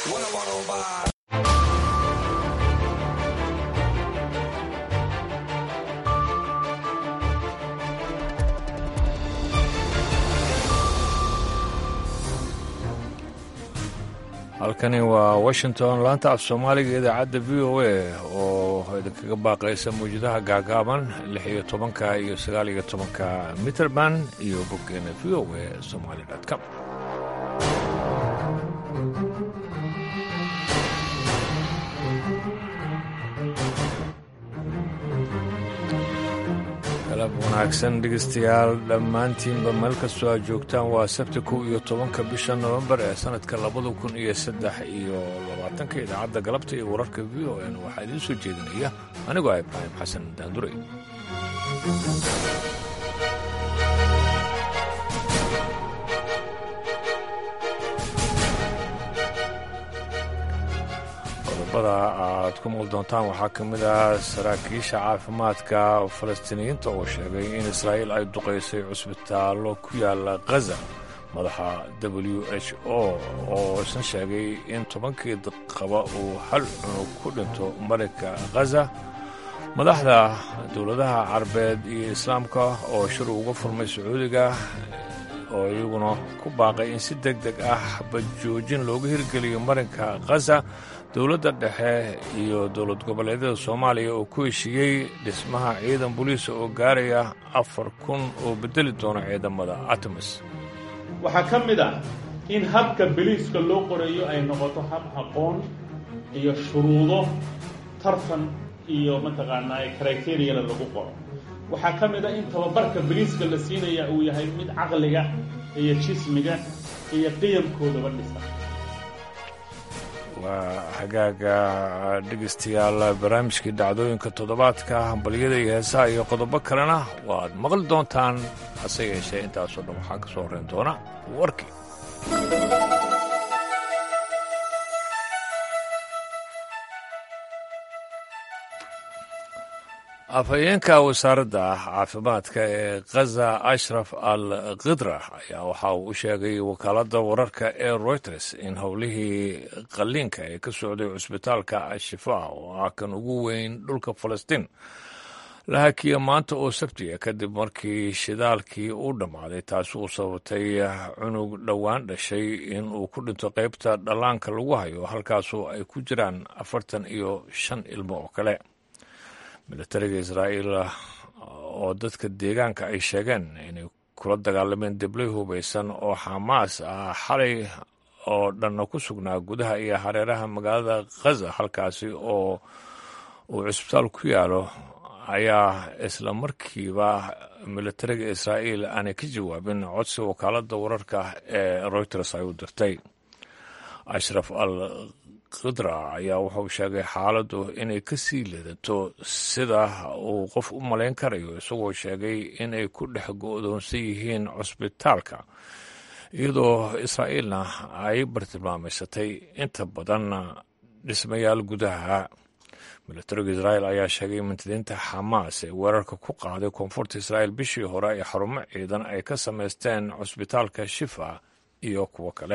halkani waa washington laanta af soomaaliga idaacadda v o a oo idinkaga baaqaysa mawjadaha gaagaaban lix iyo tobanka iyo sagaal iyo tobanka mitrband iyo boggeena v o a somaali com galab wanaagsan dhegeystayaal dhammaantiinba meel kastoo aad joogtaan waa sabti kow iyo tobanka bisha nofembar ee sannadka labada kun iyo saddex iyo labaatanka idaacadda galabta iyo wararka v o n waxaa idiin soo jeedinaya anigoo ah ibraahim xasan daanduray qodobada aad ku muqli doontaan waxaa ka mid ah saraakiisha caafimaadka falastiiniyiinta oo sheegay in israa'iil ay duqaysay cusbitaallo ku yaala khaza madaxa w h o oo isna sheegay in tobankii qaba uu hal cunug ku dhinto marinka khaza madaxda dowladaha carabeed iyo islaamka oo shir uga furmay sacuudiga oo iyaguna ku baaqay in si deg deg ah badjoojin looga hirgeliyo marinka khaza dowladda dhexe iyo dowlad goboleedyada soomaaliya oo ku heshiiyey dhismaha ciidan boliisa oo gaaraya afar kun oo bedeli doona ciidamada atamis waxaa ka mid ah in habka beliiska loo qoreeyo ay noqoto hab aqoon iyo shuruudo tartan iyo mataqaanaa kriteriyana lagu qoro waxaa ka mid ah in tababarka beliiska la siinaya uu yahay mid caqliga iyo jismiga iyo qiyamkoodaba dhisa waa hagaaga dhegaystayaal barnaamijkii dhacdooyinka toddobaadka hambalyada iyo heesaha iyo qodobo kalena waad maqli doontaan hase yeeshee intaasoo dhan waxaa ka soo horrayn doona warkii afhayeenka wasaaradda caafimaadka ee khaza ashraf al khidra ayaa waxa uu u sheegay wakaaladda wararka ee reuters in howlihii qalliinka ee ka socday cusbitaalka al-shifaa oo ah kan ugu weyn dhulka falastiin la hakiya maanta oo sabtiya kadib markii shidaalkii uu dhammaaday taasi uu sababtay cunug dhowaan dhashay in uu ku dhinto qaybta dhallaanka lagu hayo halkaasoo ay ku jiraan afartan iyo shan ilmo oo kale militariga israa'iil oo dadka deegaanka ay sheegeen inay kula dagaalameen deblay hubaysan oo xamaas ah xalay oo dhanna ku sugnaa gudaha iyo hareeraha magaalada khaza halkaasi oo uu cusbitaal ku yaalo ayaa isla markiiba militariga israa'iil aanay ka jawaabin codsi wakaaladda wararka ee reuters ay u dirtay ashraf al khidra ayaa wuxuu sheegay xaaladdu inay ka sii leedato sida uu qof u malayn karayo isagoo sheegay inay ku dhex go'doonsan yihiin cusbitaalka iyadoo israa'iilna ay bartilmaamaysatay inta badan dhismayaal gudaha militariga israa'iil ayaa sheegay mintadiinta xamaas ee weerarka ku qaaday koonfurta israa'iil bishii hore ee xarumo ciidan ay ka samaysteen cusbitaalka shifa iyo kuwo kale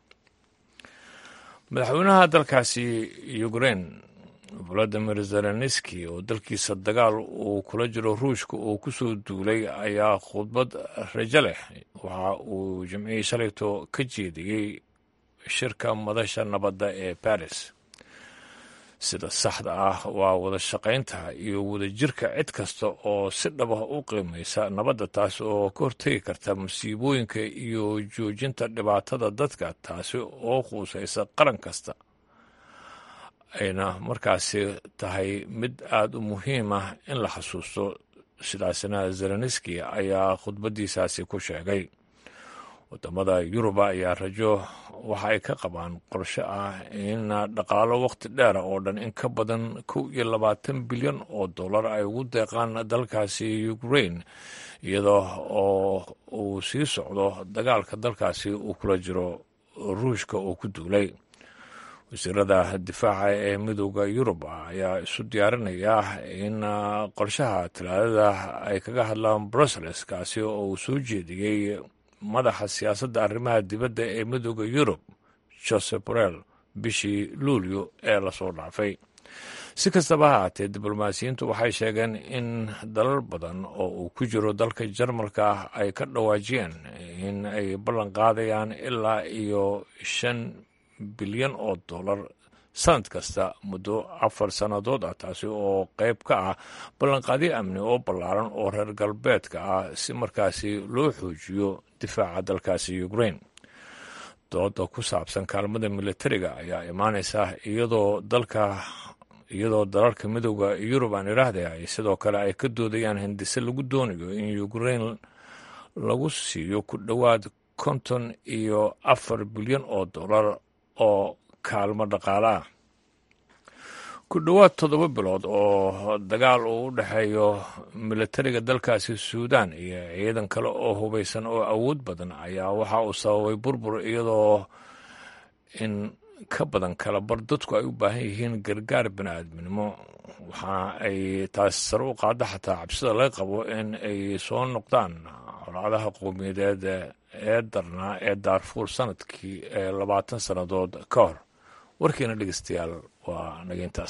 madaxweynaha dalkaasi ukrein valadimir zelenski oo dalkiisa dagaal uu kula jiro ruushka oo ku soo duulay ayaa khudbad rajo leh waxa uu jimcihii shalayto ka jeediyey shirka madasha nabadda ee baris sida saxda ah waa wada shaqaynta iyo wadajirka cid kasta oo si dhabah u qiimaysa nabadda taas oo ka hortegi karta masiibooyinka iyo joojinta dhibaatada dadka taasi oo quusaysa qaran kasta ayna markaasi tahay mid aada u muhiim ah in la xasuusto sidaasina zelenski ayaa khudbaddiisaasi ku sheegay wadamada yuruba ayaa rajo waxa ay ka qabaan qorshe ah in dhaqaalo wakhti dheera oo dhan in ka badan kow iyo labaatan bilyan oo dollar ay ugu deeqaan dalkaasi ukrain iyadoo oo uu sii socdo dagaalka dalkaasi uu kula jiro ruushka oo ku duulay wasiirada difaaca ee midooda yurub ayaa isu diyaarinaya in qorshaha talaadada ay kaga hadlaan brussels kaasi oo uu soo jeediyey madaxa siyaasadda arrimaha dibadda ee midooda yurub josep borel bishii luulyo ee lasoo dhaafay si kastaba ha haatee diblomaasiyiintu waxay sheegeen in dalal badan oo uu ku jiro dalka jarmalka ah ay ka dhawaajiyeen in ay ballan qaadayaan ilaa iyo shan bilyan oo dollar sanad kasta muddo afar sannadood ah taasi oo qayb ka ah ballanqaadyo amni oo ballaaran oo reer galbeedka ah si markaasi loo xoojiyo difaaca dalkaasi ukrain dooda ku saabsan kaalmada militariga ayaa imaanaysa iyadoo dalka iyadoo dalalka midooda yurub aan idhaahday ay sidoo kale ay ka doodayaan hindise lagu doonayo in ukrain lagu siiyo ku dhowaad konton iyo afar bilyan oo dollar oo kaalmo dhaqaale ah ku dhowaad toddoba bilood oo dagaal uu u dhexeeyo militariga dalkaasi suudan iyo ciidan kale oo hubaysan oo awood badan ayaa waxa uu sababay burbur iyadoo in ka badan kala bar dadku ay u baahan yihiin gargaar bini'aadminimo waxa ay taas sare u qaada xataa cabsida laga qabo in ay soo noqdaan colaadaha qowmiyadeed ee darnaa ee daarfuur sanadkii ee labaatan sannadood ka hor warkiina dhegeystayaal waa nageyntaas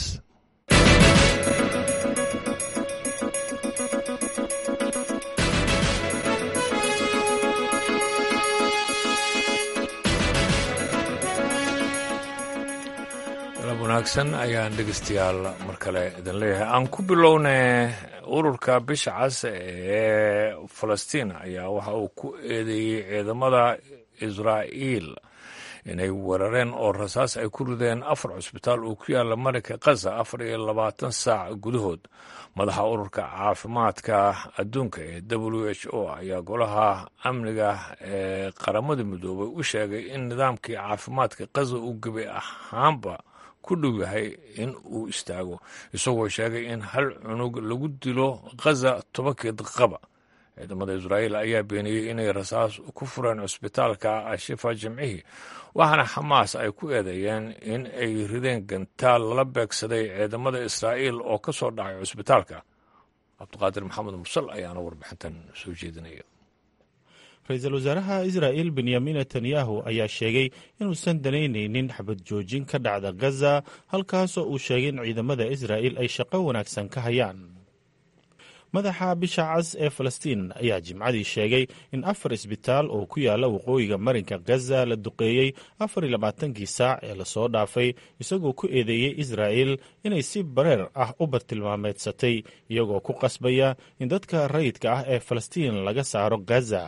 galab wanaagsan ayaan dhegeystayaal mar kale idin leeyahay aan ku bilownay ururka bisha cas ee falastiin ayaa waxa uu ku eedeeyey ciidamada israa'iil inay weerareen oo rasaas ay ku rideen afar cusbitaal oo ku yaala marinka khaza afar iyo labaatan saac gudahood madaxa ururka caafimaadka adduunka ee w h o ayaa golaha amniga ee qaramada midoobay u sheegay in nidaamkii caafimaadka khaza uu gebi ahaanba ku dhow yahay in uu istaago isagoo sheegay in hal cunug lagu dilo khaza tobankii daqiiqaba ciidamada israa'iil ayaa beeniyey inay rasaas ku fureen cusbitaalka ashifa jimcihii waxaana xamaas ay ku eedeeyeen in ay rideen gantaal lala beegsaday ciidamada israa'iil oo ka soo dhacay cusbitaalka cabdiqaadir maxamed mursal ayaana warbixintan soo jeedinaya ra-iisul wasaaraha israa'il benyamin netanyahu ayaa sheegay inuusan danaynaynin xabad joojin ka dhacda gaza halkaasoo uu sheegay in ciidamada israa'iil ay shaqo wanaagsan ka hayaan madaxa bisha cas ee falastiin ayaa jimcadii sheegay in afar isbitaal oo ku yaala waqooyiga marinka gaza la duqeeyey afar iyo labaatankii saac ee lasoo dhaafay isagoo ku eedeeyey israa'il inay si bareer ah u bartilmaameedsatay iyagoo ku qasbaya in dadka rayidka ah ee falastiin laga saaro gaza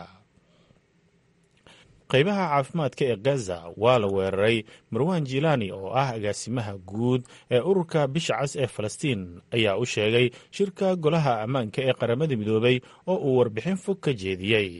qaybaha caafimaadka ee gaza waa la weeraray marwan jilani oo ah agaasimaha guud ee ururka bisha cas ee falastiin ayaa u sheegay shirka golaha ammaanka ee qaramada midoobay oo uu warbixin fog ka jeediyey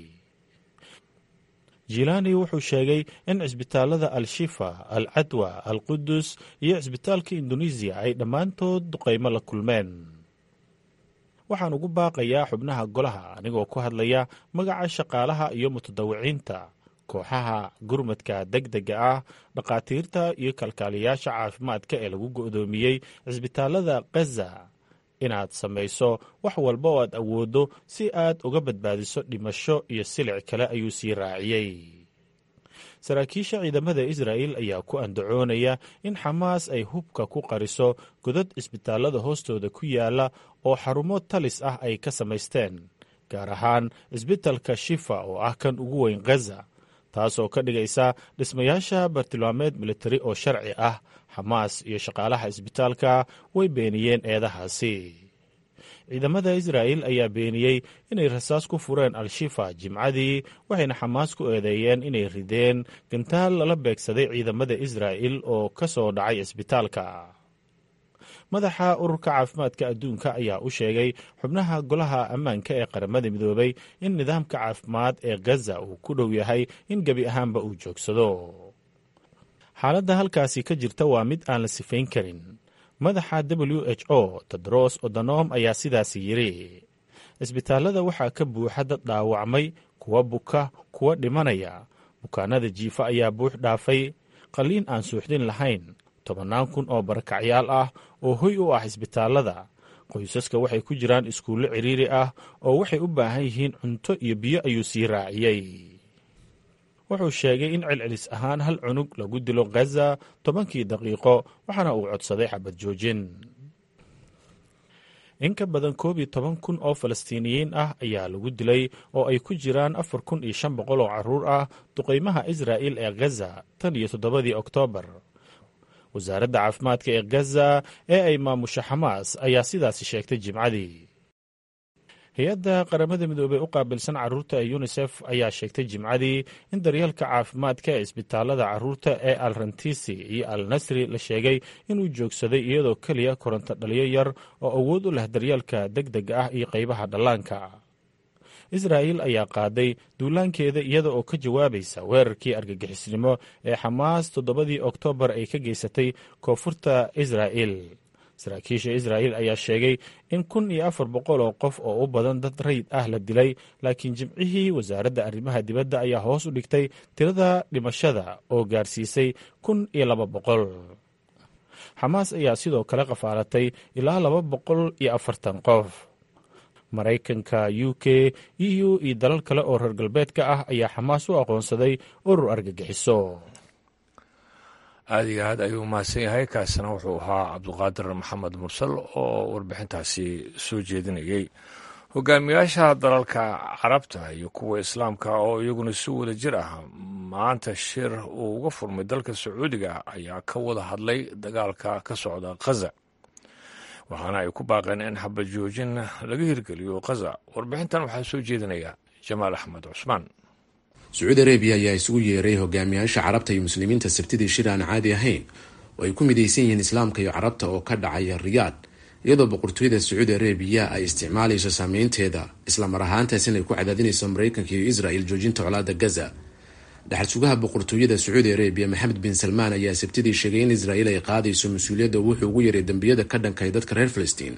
jilani wuxuu sheegay in cisbitaalada al-shifa al cadwa al qudus iyo cisbitaalka indonesiya ay dhammaantood duqaymo la kulmeen waxaan ugu baaqayaa xubnaha golaha anigoo ku hadlaya magaca shaqaalaha iyo mutadawiciinta kooxaha gurmadka deg dega ah dhakhaatiirta iyo kalkaaliyaasha caafimaadka ee lagu go'doomiyey cisbitaalada khaza inaad samayso wax walba oo aad awooddo si aad uga badbaadiso dhimasho iyo silic kale ayuu sii raaciyey saraakiisha ciidamada israa'il ayaa ku andacoonaya in xamaas ay hubka ku qariso godad cisbitaalada hoostooda ku yaala oo xarumo talis ah ay ka samaysteen gaar ahaan cisbitalka shifa oo ah kan ugu weyn khaza taasoo ka dhigaysa dhismayaasha bartilmaameed militari oo sharci ah xamaas iyo shaqaalaha isbitaalka way beeniyeen eedahaasi ciidamada israa'il ayaa beeniyey inay rasaas ku fureen al-shifa jimcadii waxayna xamaas ku eedeeyeen inay rideen gantaal lala beegsaday ciidamada israa'il oo ka soo dhacay isbitaalka madaxa ururka caafimaadka adduunka ayaa u sheegay xubnaha golaha ammaanka ee qaramada midoobay in nidaamka caafimaad ee gaza uu ku dhow yahay in gebi ahaanba uu joogsado xaaladda halkaasi ka jirta waa mid aan la sifayn karin madaxa w h o tedros odonom ayaa sidaasi yidhi cisbitaalada waxaa ka buuxa dad dhaawacmay kuwa buka kuwa dhimanaya bukaanada jiifa ayaa buux dhaafay qalliin aan suuxdin lahayn tobannaan kun oo barakacyaal ah oo hoy u ah isbitaalada qoysaska waxay ku jiraan iskuullo cidhiiri ah oo waxay u baahan yihiin cunto iyo biyo ayuu sii raaciyey wuxuu sheegay in celcelis ahaan hal cunug lagu dilo khaza tobankii daqiiqo waxaana uu codsaday xabad joojin in ka badan koob iyo toban kun oo falastiiniyiin ah ayaa lagu dilay oo ay ku jiraan afar kun iyo shan boqol oo caruur ah duqaymaha israa'il ee khaza tan iyo toddobadii oktoobar wasaaradda caafimaadka ee khaza ee ay maamusha xamaas ayaa sidaasi sheegtay jimcadii hay-adda qaramada midoobey u qaabilsan carruurta ee yunisef ayaa sheegtay jimcadii in daryeelka caafimaadka ee isbitaalada carruurta ee al rantisi iyo al nasri la sheegay inuu joogsaday iyadoo keliya koronto dhaliyo yar oo awood u leh daryeelka deg dega ah iyo qaybaha dhallaanka israa'il ayaa qaaday duulaankeeda iyada oo ka jawaabaysa weerarkii argagixisnimo ee xamaas toddobadii oktoobar ay ka geysatay koonfurta israa'il saraakiisha israa'il ayaa sheegay in kun iyo afar boqol oo qof oo u badan dad rayid ah la dilay laakiin jimcihii wasaaradda arrimaha dibadda ayaa hoos u dhigtay tirada dhimashada oo gaarsiisay kun iyo laba boqol xamaas ayaa sidoo kale qafaalatay ilaa laba boqol iyo afartan qof maraykanka u k e u iyo dalal kale oo reer galbeedka ah ayaa xamaas u aqoonsaday urur argagixiso aada iyo aad ayuu mahadsan yahay kaasina wuxuu ahaa cabduqaadir maxamed mursal oo warbixintaasi soo jeedinayey hogaamiyaasha dalalka carabta iyo kuwa islaamka oo iyaguna si wada jir ah maanta shir uu uga furmay dalka sacuudiga ayaa ka wada hadlay dagaalka ka socda khaza waxaana ay ku baaqeen in xabad joojin laga hirgeliyo khaza warbixintan waxaa soo jeedinaya jamaal axmed cusmaan sacuudi arabiya ayaa isugu yeeray hogaamiyaasha carabta iyo muslimiinta sabtidii shir aan caadi ahayn oo ay ku midaysan yihiin islaamka iyo carabta oo ka dhacaya riyaad iyadoo boqortooyada sacuudi arabiya ay isticmaalayso saameynteeda islamar ahaantaas inay ku cadaadinayso maraykanka iyo israel joojinta colaada gaza dhaxal sugaha boqortooyada sacuudi arabiya maxamed bin salmaan ayaa sabtidii sheegay in israel ay qaadayso mas-uuliyadda wuxuu ugu yaray dembiyada ka dhankay dadka reer falastiin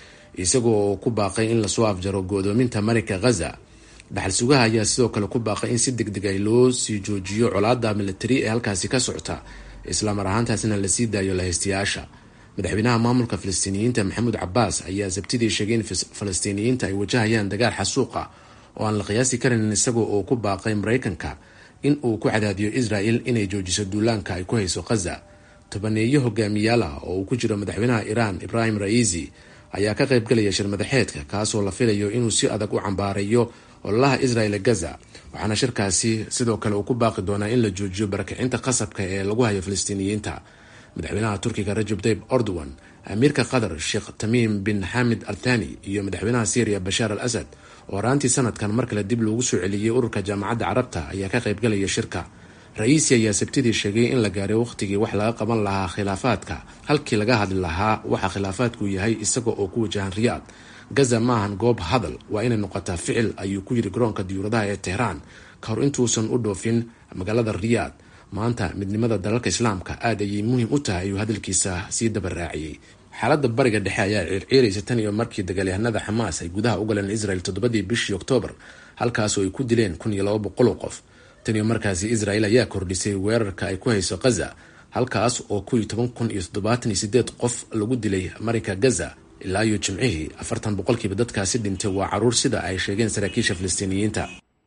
isagoo ku baaqay in lasoo afjaro go-doominta marinka ghaza dhaxal sugaha ayaa sidoo kale ku baaqay in si deg deg ay loo sii joojiyo colaada militari ee halkaasi ka socota islamar ahaantaasina lasii daayo lahaystayaasha madaxweynaha maamulka falastiiniyiinta maxamuud cabaas ayaa sabtidii sheegay in falastiiniyiinta ay wajahayaan dagaal xasuuq ah oo aan la qiyaasi karin isagoo uu ku baaqay maraykanka in uu ku cadaadiyo israel inay joojiso duulaanka ay ku hayso khaza tobaneeyo hogaamiyaal ah oo uu ku jiro madaxweynaha iiraan ibrahim ra'iisi ayaa ka qaybgalaya shir madaxeedka kaasoo la filayo inuu si adag u cambaarayo ololaha israel gaza waxaana shirkaasi sidoo kale uu ku baaqi doonaa in la joojiyo barakicinta qasabka ee lagu hayo falastiiniyiinta madaxweynaha turkiga rajab tayib erdogan amiirka qatar sheekh tamiim bin xamid al thani iyo madaxweynaha syriya bashaar al asad oo horaantii sanadkan mar kale dib loogu soo celiyey ururka jaamacadda carabta ayaa ka qaybgalaya shirka ra-iisi ayaa sabtidii sheegay in la gaaray wakhtigii wax laga qaban lahaa khilaafaadka halkii laga hadli lahaa waxa khilaafaadku yahay isaga oo ku wajahan riyaad gaza maahan goob hadal waa inay noqotaa ficil ayuu ku yiri garoonka diyuuradaha ee tehraan ka hor intuusan u dhoofin magaalada riyaad maanta midnimada dalalka islaamka aad ayay muhiim u tahay ayuu hadalkiisa sii daba raaciyey xaaladda bariga dhexe ayaa ciirciiraysa tan iyo markii dagaalyahanada xamaas ay gudaha u galeen israel toddobadii bishii oktoobar halkaasoo ay ku dileen kun iyo laba boqol oo qof tan iyo markaasi israel ayaa kordhisay weerarka ay ku hayso khaza halkaas oo ku iyo toban kun iyo toddobaatan iyo sideed qof lagu dilay marinka gaza ilaa iyo jimcihii afartan boqolkiiba dadkaasi dhintay waa caruur sida ay sheegeen saraakiisha falastiiniyiinta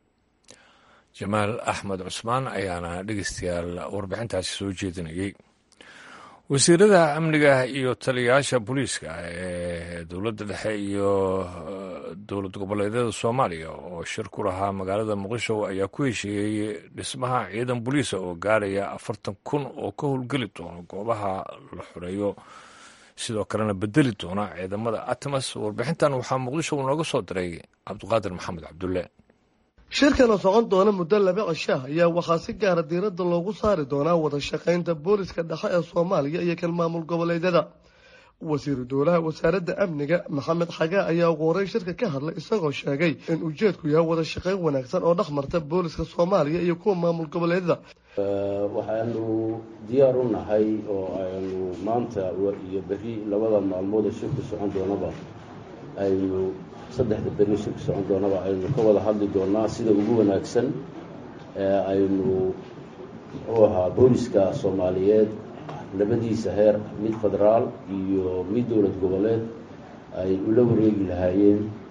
jamaal axmed cusmaan ayaana dhegeystayaal warbixintaasi soo jeedinayey wasiirada amniga iyo taliyayaasha booliiska ee dowladda dhexe iyo dowlad goboleedyada soomaaliya oo shir ku lahaa magaalada muqdisho ayaa ku heshiiyey dhismaha ciidan booliisa oo gaaraya afartan kun oo ka howlgeli doona goobaha la xoreeyo sidoo kalena bedeli doona ciidamada atmas warbixintan waxaa muqdisho uu nooga soo diray cabdiqaadir maxamed cabdulle shirkan oo socon doona muddo laba cishaah ayaa waxaa si gaara diiradda loogu saari doonaa wada shaqaynta booliska dhexe ee soomaaliya iyo kan maamul goboleedyada wasiiru dowlaha wasaaradda amniga maxamed xagaa ayaa ugu horey shirka ka hadlay isagoo sheegay in ujeedku yahay wada shaqayn wanaagsan oo dhex marta booliska soomaaliya iyo kuwa maamul goboleedyada waxaanu diyaar u nahay oo aynu maanta iyo berri labada maalmood ee shirku socon doonaba aynu saddexda berri shirka socon doonaba aynu ka wada hadli doonaa sida ugu wanaagsan ee aynu muxuu ahaa booliska soomaaliyeed labadiisa heer mid federaal iyo mid dowlad goboleed ay ula wareegi lahaayeen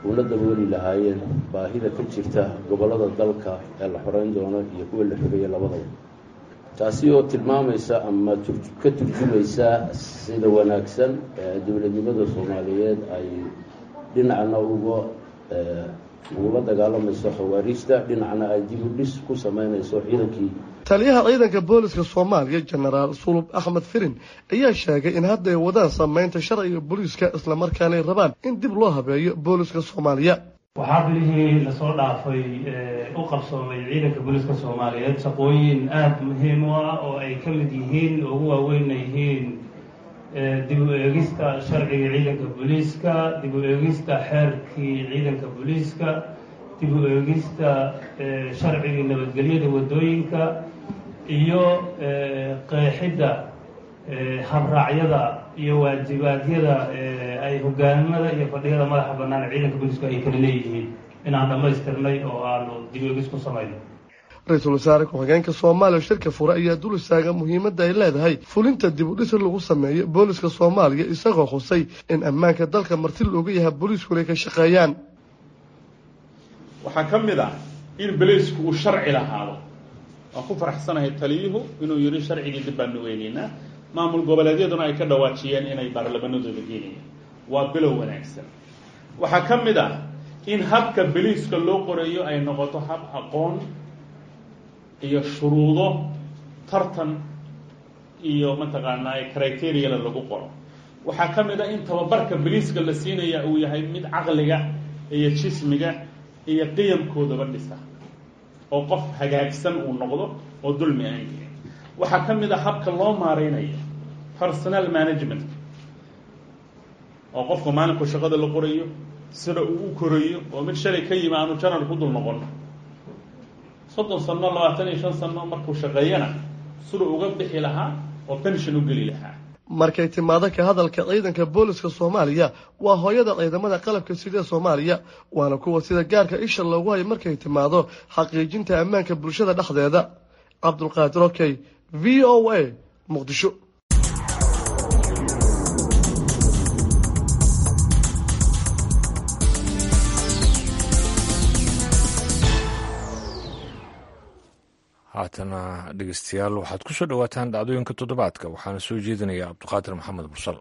una dabooli lahaayeen baahida ka jirta gobollada dalka ee la xoreyn doono iyo kuwa la xogeeya labadaba taasi oo tilmaamaysa ama ka turjumaysa sida wanaagsan ee dowladnimada soomaaliyeed ay dhinacna uga ugula dagaalamayso khawaariijta dhinacna ay dib u dhis ku sameynayso ciidankii taliyaha ciidanka booliska soomaaliya jenaraal sulub axmed firin ayaa sheegay in hadda ay wadaan sameynta sharciga booliiska islamarkaana ay rabaan in dib loo habeeyo booliska soomaaliya waxaa bilihii lasoo dhaafay u qabsoomay ciidanka booliiska soomaaliyeed shaqooyin aada muhiim u ah oo ay ka mid yihiin ugu waaweynna yihiin dib u eegista sharciga ciidanka booliiska dib u eegista xeerkii ciidanka booliiska dib u eegista sharcigii nabadgelyada waddooyinka iyo qeexidda habraacyada iyo waajibaadyada ay hogaamada iyo fadhiyada madaxa bannaan ciidanka booliisku ay kala leeyihiin inaan dhammaystirnay oo aanu dib eegis ku samayno ra-iisul wasaare ku-xigeenka soomaaliya shirka fure ayaa dul istaaga muhiimadda ay leedahay fulinta dib u dhis lagu sameeyo booliska soomaaliya isagoo xusay in ammaanka dalka marti looga yahay booliiskuna ay ka shaqeeyaan waxaa ka mid ah in beliisku uu sharci lahaado waan ku faraxsanahay taliyuhu inuu yidhi sharcigii dib baanu eegeynaa maamul goboleedyaduna ay ka dhawaajiyeen inay baarlamanadooda geenayaan waa bilow wanaagsan waxaa ka mid ah in habka beliiska loo qoreeyo ay noqoto hab aqoon iyo shuruudo tartan iyo mataqaanaa criteriyala lagu qoro waxaa ka mid ah in tababarka beliiska la siinaya uu yahay mid caqliga iyo jismiga iyo qiyamkoodaba dhisa oo qof hagaagsan uu noqdo oo dulmi aan jirin waxaa ka mid a habka loo maareynayo personal management oo qofka maalinku shaqada la qorayo sida uu u korayo oo mid shalay ka yimi aanu janar ku dul noqon soddon sano labaatan iyo shan sano markuu shaqeeyana siduu uga bixi lahaa oo pension u geli lahaa markay timaado ka hadalka ciidanka booliska soomaaliya waa hooyada ciidamada qalabka sida soomaaliya waana kuwa sida gaarka isha loogu hayo markay timaado xaqiijinta ammaanka bulshada dhexdeeda cabdulqaadir okey v o a muqdisho haatana dhegeystayaal waxaad ku soo dhowaataan dhacdooyinka toddobaadka waxaana soo jeedinaya cabdiqaadir maxamed bursal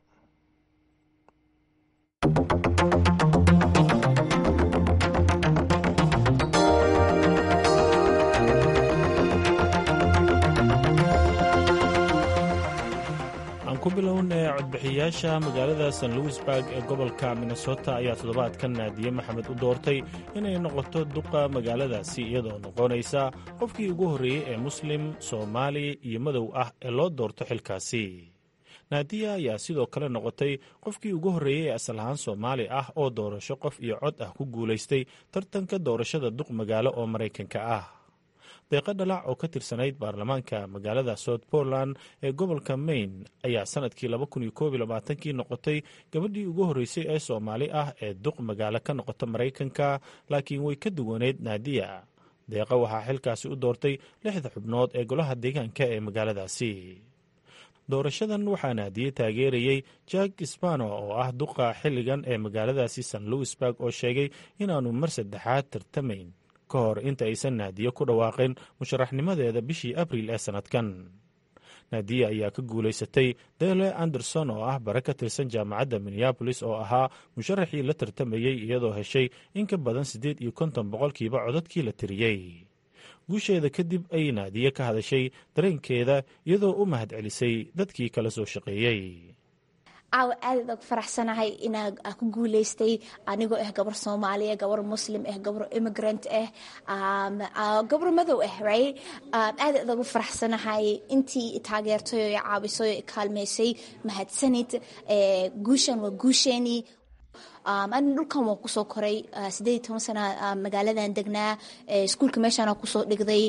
aan ku bilownay codbixiyayaasha magaalada st louisburg ee gobolka minnesota ayaa toddobaadkan naadiye maxamed u doortay inay noqoto duqa magaaladaasi iyadoo noqonaysa qofkii ugu horreeyey ee muslim soomaali iyo madow ah ee loo doorto xilkaasi naadiya ayaa sidoo kale noqotay qofkii ugu horreeyey ee asal ahaan soomaali ah oo doorasho qof iyo cod ah ku guulaystay tartanka doorashada duq magaalo oo maraykanka ah deeqo dhalac oo ka tirsanayd baarlamaanka magaalada south portland ee gobolka maine ayaa sanadkii kii noqotay gabadhii ugu horreysay ee soomaali ah ee duq magaalo ka noqota maraykanka laakiin way ka duwaneyd naadiya deeqa waxaa xilkaasi u doortay lixda xubnood ee golaha deegaanka ee magaaladaasi doorashadan waxaa naadiye taageerayey jack spano oo ah duqa xilligan ee magaaladaasi st louisburg oo sheegay inaanu mar saddexaad tartamayn ka hor inta aysan naadiye ku dhawaaqin musharaxnimadeeda bishii abriil ee sannadkan naadiye ayaa ka guulaysatay dele anderson oo ah bare ka tirsan jaamacadda minneabolis oo ahaa musharaxii la tartamayey iyadoo heshay in ka badan siddeed iyo konton boqolkiiba codadkii la tiriyey guusheeda kadib ayay naadiye ka hadashay dareenkeeda iyadoo u mahad celisay dadkii kala soo shaqeeyey caawa aadaad og faraxsanahay inaa ku guulaystay anigoo ah gabar soomaaliya gabar muslim ah gabar immigrant ah gabar madow ah right aadaad ugu faraxsanahay intii taageertay oo caawisay oo kaalmeysay mahadsanid guushan waa guusheenii ani dhulkan waan kusoo koray sideed iyo toban sana magaaladan degnaa iskuulka meeshaana kusoo dhigday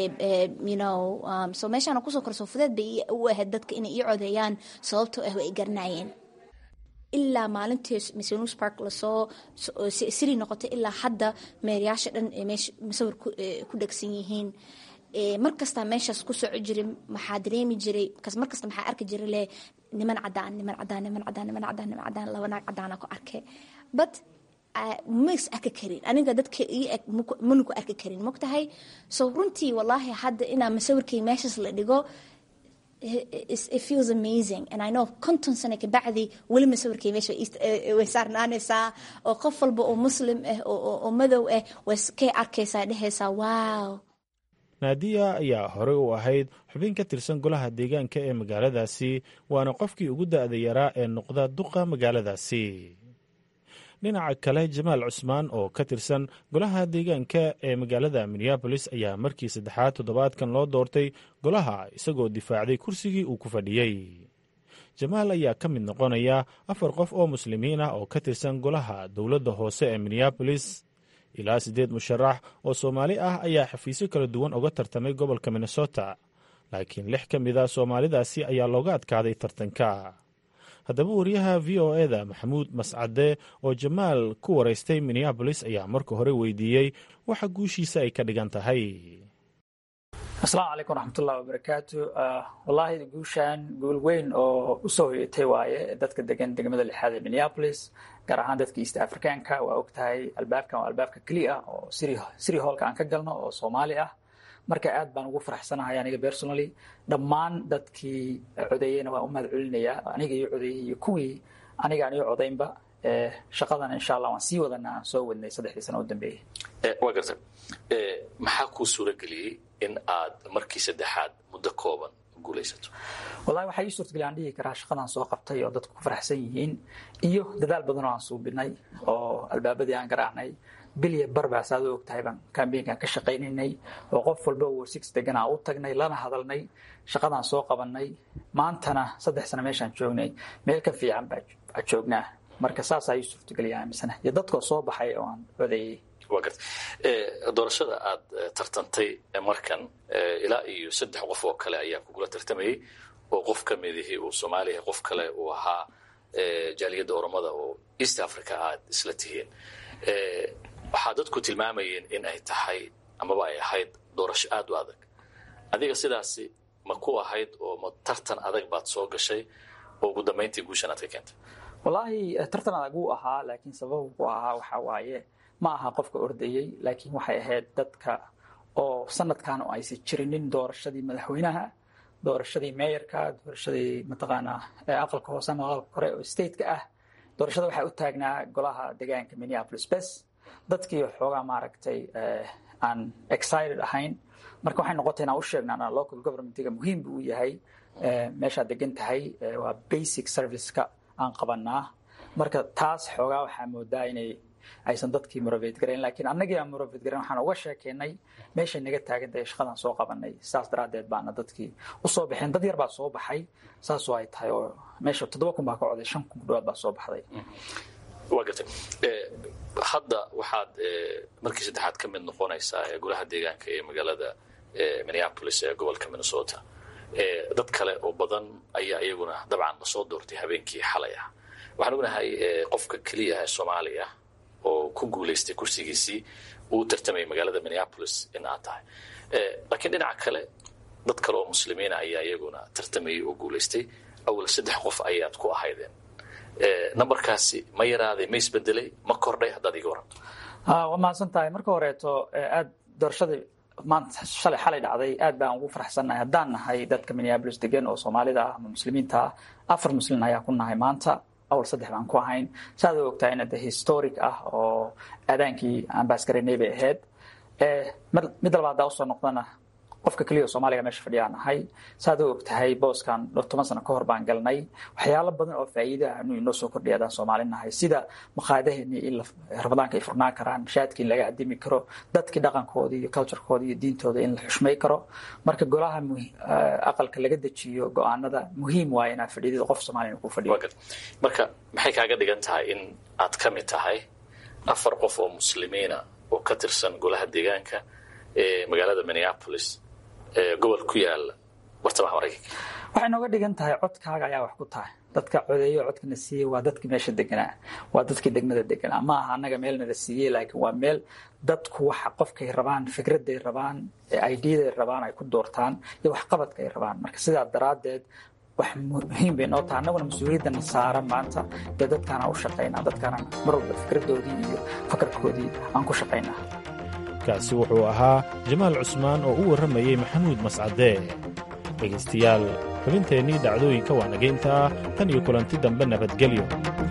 so meeshaana kusoo koray soo fudeed bay u ahayd dadka inay ii codeeyaan sababtoo ah way i garanaayeen ilaa maalintii misonus park lasoo siri noqotay ilaa hadda meerayaasha dhan masawir ku dhegsan yihiin mar kastaa meeshaas ku soco jiray maxaa dareemi jiray markasta maxaa arki jiray le niman cadaan niman cadaan niman cadaan niman cadaan niman cadaan laba naag cadaana ku arkay but mas arki karin aniga dadka ii eg mana ku arki karin mogtahay so runtii wallaahi hadda inaa masawirkay meeshaas la dhigo it feels amazing and I know konton sano kabacdi weli masawirkay meesha way saarnaanaysaa oo qof walba oo muslim ah oo madow ah way kay arkaysaa dhehaysaa wow naadiya ayaa horey u ahayd xubin ka tirsan golaha deegaanka ee magaaladaasi waana qofkii ugu da-da yaraa ee noqda duqa magaaladaasi dhinaca kale jamaal cusmaan oo ka tirsan golaha deegaanka ee magaalada minneabolis ayaa markii saddexaad toddobaadkan loo doortay golaha isagoo difaacday kursigii uu ku fadhiyey jamaal ayaa ka mid noqonaya afar qof oo muslimiin ah oo ka tirsan golaha dowladda hoose ee minneabolis ilaa siddeed musharax oo soomaali ah ayaa xafiisyo kala duwan uga tartamay gobolka minnesota laakiin lix ka mid a soomaalidaasi ayaa looga adkaaday tartanka haddaba wariyaha v o eda maxamuud mascade oo jamaal ku waraystay minneabolis ayaa marka hore weydiiyey waxa guushiisa ay ka dhigan tahay asalaamu calaykum waraxmatullahi wabarakaatu wallaahi guushan guul weyn oo usoo hoyatay waaye dadka degan degmada lixaad ee minneapolis gaar ahaan dadka east africanka waa og tahay albaabkan waa albaabka keliya ah oo siri hoolka aan ka galno oo soomaali ah marka aad baan ugu faraxsanahay aniga personally dhammaan dadkii codeeyeyna waan u mahad celinayaa aniga iyo codeeyey iyo kuwii aniga aan iyo codaynba shaqadan insha allah waan sii wadana aan soo wadnay saddexdii sano u dambeeyey waa garta maxaa kuu suura geliyey in aad markii saddexaad muddo kooban guulaysato wallahi waxaa ii suurtagelya aan dhihi karaa shaqadaan soo qabtay oo dadku ku faraxsan yihiin iyo dadaal badan oo aan suubinay oo albaabadii aan garaacnay bilya barbaas aad u og tahay baan kambeynkan ka shaqaynaynay oo qof walba warsix degan aan u tagnay lana hadalnay shaqadaan soo qabanay maantana saddex sano meeshaan joognay meel ka fiican baa joognaa marka saasaa ii suurtageliya aaminsana iyo dadkoo soo baxay oo aan codeeyey waa garta doorashada aad tartantay markan ilaa iyo saddex qof oo kale ayaa kugula tartamayey oo qof ka midihii uu soomaaliya qof kale uu ahaa jaaliyadda oromada oo east africa aad isla tihiin waxaa dadku tilmaamayeen in ay tahay amaba ay ahayd doorasho aad u adag adiga sidaasi ma ku ahayd oo ma tartan adag baad soo gashay oo ugu dambayntii guushan aad ka keentay wallaahi tartan adag wuu ahaa laakiin sababu ku ahaa waxaa waaye ma aha qofka ordayey laakiin waxay ahayd dadka oo sanadkan oo aysan jirinin doorashadii madaxweynaha doorashadii meeyarka doorashadii mataqaanaa aqalka hoose ama aqalka kore oo stateka ah doorashada waxaa u taagnaa golaha deegaanka minneapolis bes dadkii xoogaa maaragtay aan excited ahayn marka waxay noqotay inaan u sheegnaa local governmentiga muhiim buu u yahay meeshaad degan tahay waa basic serviceka aan qabanaa marka taas xoogaa waxaa moodaa inay aysan dadkii morovate garayn lakiin annagii aan morovate garayn waxaan uga sheekeynay meeshay naga taagan tahay shaqadaan soo qabanay saas daraaddeed baana dadkii usoo baxeen dad yar baa soo baxay saasoo ay tahay oo meesha toddoba kun baa ka coday shan kun ku dhawaad baa soo baxday waa gartay hadda waxaad markii saddexaad ka mid noqonaysaa golaha deegaanka ee magaalada minneapolis ee gobolka minnesota dad kale oo badan ayaa iyaguna dabcan lasoo doortay habeenkii xalay ah waxaan ognahay qofka keliya ee soomaaliya oo ku guulaystay kursigiisii uu tartamayay magaalada minneapolis in aad tahay laakiin dhinaca kale dad kale oo muslimiina ayaa iyaguna tartamayay oo guulaystay awal saddex qof ayaad ku ahaydeen numberkaasi ma yaraaday ma isbedelay ma kordhay haddaad iga waranto waa mahadsan tahay marka horeeto aad doorashadii maanta shalay xalay dhacday aad baan ugu faraxsannahay haddaan nahay dadka minneapolis degan oo soomaalida ah ama muslimiinta ah afar muslimiin ayaa ku nahay maanta awal saddex baan ku ahayn saaad u ogtahay ina de historic ah oo aadaankii aan baasgaraynay bay ahayd mid dalba haddaa usoo noqdana qofka keliya oo soomaaliga meesha fadhiyaan ahay saaad u ogtahay booskan toban sano ka hor baan galnay waxyaalo badan oo faa'iidaha anu inoo soo kordhiya adaan soomaali nahay sida maqaadaheenii in ramadaanka ay furnaan karaan shaadkii in laga adimi karo dadkii dhaqankoodii iyo culturekoodii iyo diintooda in la xushmay karo marka golaha aqalka laga dejiyo go-aanada muhiim waaye inaad fadhiidid qof soomaaliya ku fadhiyo marka maxay kaaga dhigan tahay in aad ka mid tahay afar qof oo muslimiina oo ka tirsan golaha deegaanka ee magaalada minneapolis gobol ku yaala bartamaha maraykanka waxay nooga dhigan tahay codkaaga ayaa wax ku tahay dadka codeeyo codkana siiyey waa dadkii meesha deganaa waa dadkii degmada deganaa ma aha annaga meelna la siiyey laakiin waa meel dadku waxa qofkay rabaan fikraday rabaan ideaday rabaan ay ku doortaan iyo waxqabadka ay rabaan marka sidaa daraaddeed wax muhiim bay noo tahay annaguna mas-uuliyadana saaran maanta dee dadkaana u shaqaynaa dadkaana mar walba fikradoodii iyo fakarkoodii aan ku shaqaynaa kaasi wuxuu ahaa jamaal cusmaan oo u warramayey maxamuud mascadee dhegaystayaal xubinteennii dhacdooyinka waa nagayntaa tan iyo kulanti dambe nabadgelyo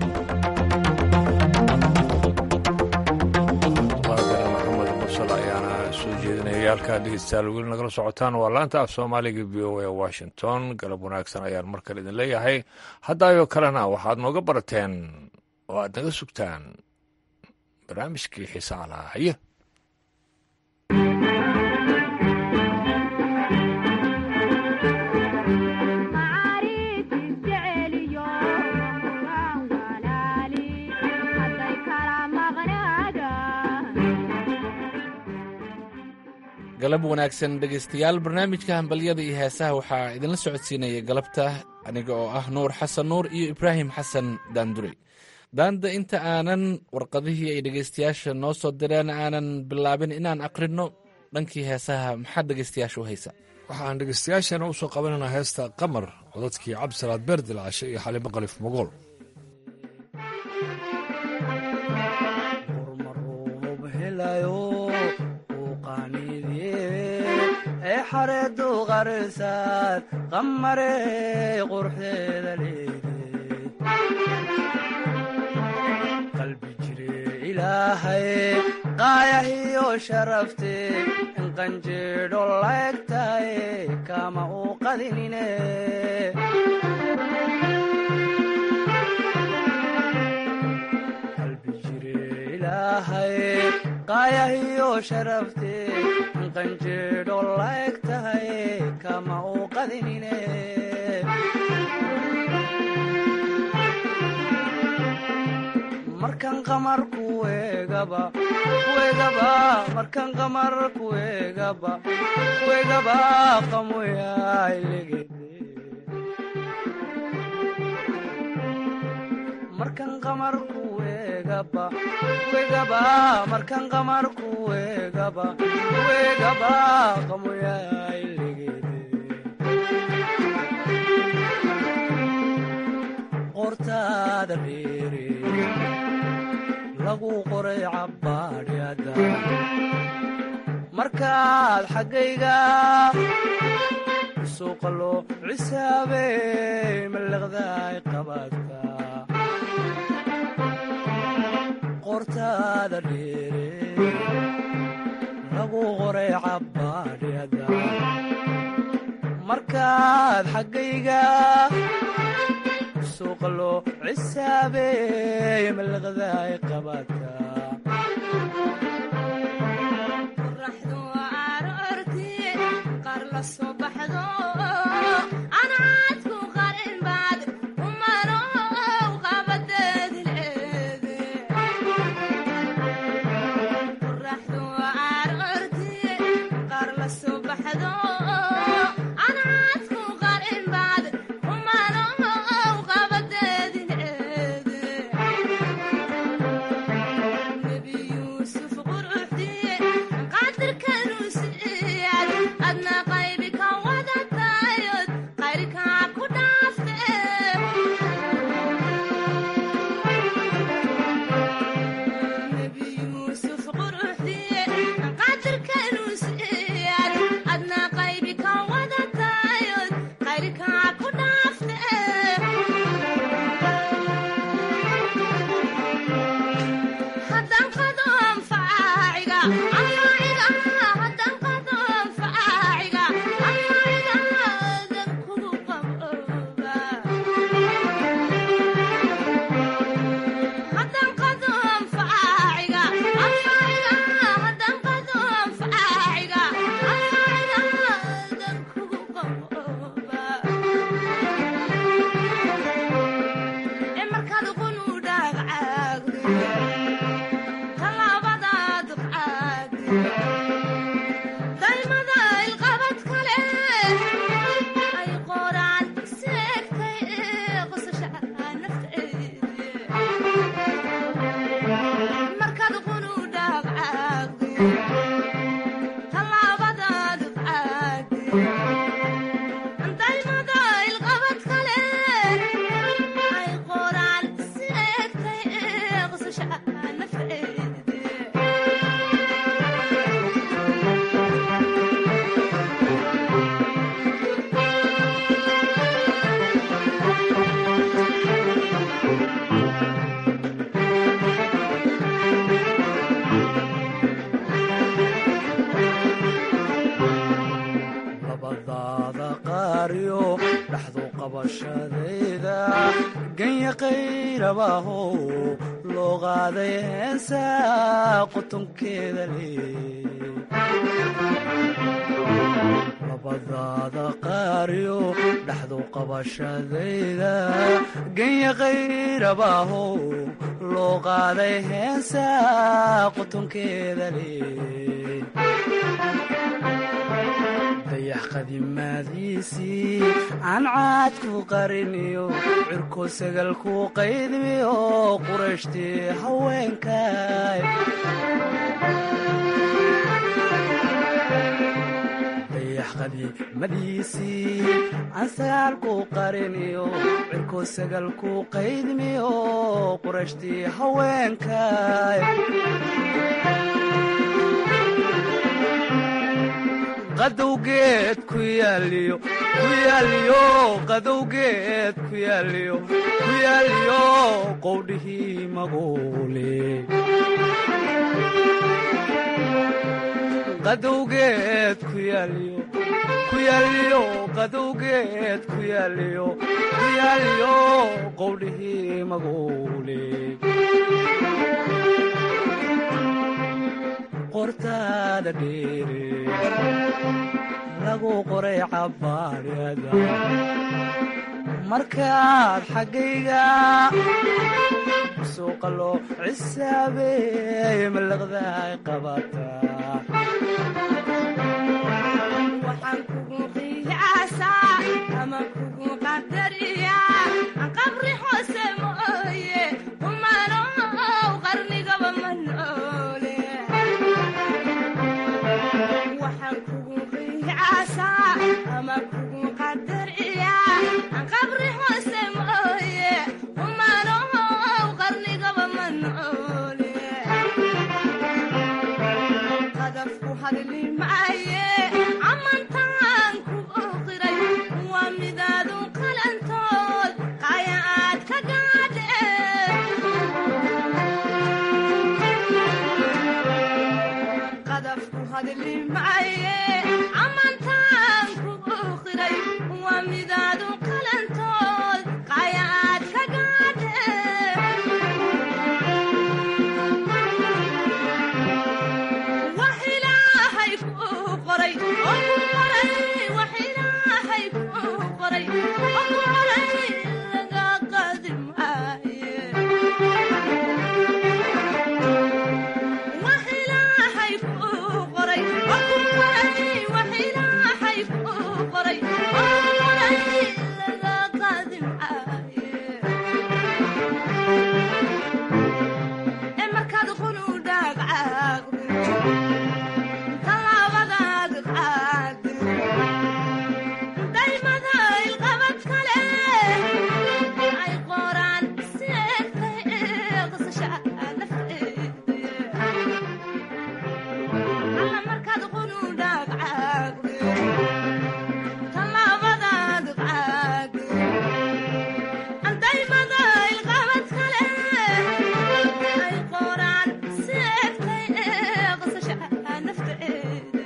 halkaa dhegeystayaal weli nagala socotaan waa laanta af soomaaliga v o a washington galab wanaagsan ayaan mar kale idin leeyahay haddaayoo kalena waxaad nooga barateen oo aad naga sugtaan barnaamijkii xiisaa lahaa haye galab wanaagsan dhegaystayaal barnaamijka hambalyada iyo heesaha waxaa idinla socodsiinaya galabta aniga oo ah nuur xasan nuur iyo ibraahim xasan daandurey daanda inta aanan warqadihii ay dhegaystayaasha noo soo direen aanan bilaabin inaan aqrinno dhankii heesaha maxaad dhegaystayaasha u haysa waxaan dhegaystayaashana u soo qabanaynaa heesta qamar codadkii cabdisalaad beerdilcashe iyo xalimo qalif mogool xareedu qarisaad qamarey qurxeeda leedeed qalbi jire ilaahay qaayahiyo sharafte inqanjeedho laegtaye kama u qadinine qalbi jire ilaahay qaayahiyo sharafte inqanjeedho laeg tahay kama u qadinine markan qamar kuegaba kuegaba markan qamar kuegaba kuegaba qamoyailegede markan qamar kuegaba kuegaba markan qamar kuegaba kuegaba qamoyailegede qortaada dheere lagu qoray cabbaadhyada markaad xaggayga suuqa loo cisaabey mallaqdaay qabaadka qortaada dheere lagu qoray cabbaadhyada markaad xaggayga suuqa loo cisaabey mallaqdaay qabaadka adna qaybi ka wadata dhaxdu qabashadayda ganya qayrabaahow loo qaaday heesa qotonkeeda leey labadaada qaariyo dhaxdu qabashadayda ganya qayrabaahow loo qaaday heesa qotonkeeda leey dayax qadimaadiisii aan caad ku qariniyo cirko sagal ku qaydmiyo qurashtii haweenkay dayax qadimadiisii aan sagaal ku qariniyo cirko sagal ku qaydmiyo qurashtii haweenkay qadowgeed ku yaaliyo ku yaaliyo qadowgeed ku yaaliyo ku yaaliyo qowdhihii maguule qadowgeed ku yaaliyo ku yaaliyo qadowgeed ku yaaliyo ku yaaliyo qowdhihii maguule qortaada dheere lagu qoray cabbaadhada markaad xaggayga suuqa loo cisaabeey malaqdaay qabataa waxaan kugu qiyaasaa ama kugu qadariyaa qabri hoose mooye kumanow qarnigaba ma noole waxaan kugu qiyaasaa ama kugu qadariyaa qabri hoose mooye kumanow qarnigaba ma noole qadafku hadli maaye amantaan ku qiray waa midaadu qalantood qaya aad ka gaadhe qadafku hadli maaye amantaan ku qiray waa midaadu qalantood qaya aad ka gaadhe wax ilaahay kuu qoray oo ku qoray wax ilaahay kuu qoray oo ku qoray laga qaadi maaye wax ilaahay kuu qoray oo ku qoray wax ilaahay kuu qoray oo ku qoray laga qaadi maaye ee markaad qunu dhaagcaagdo talaabadaad qaade daymada ilqabad kale ay qoraan si egtay qisasha nafteeda alla markaad qunu dhaagcaagdo talaabadaad qaade daymada ilqabad kale ay qoraan si egtay qisasha nafteeda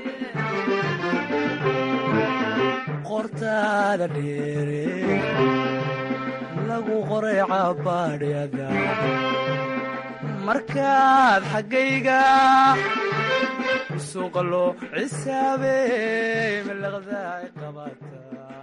qortaada dheere lagu qoray cabbaadhyada markaad xaggayga suuqa loo cisaabeey malaqdaay qabataa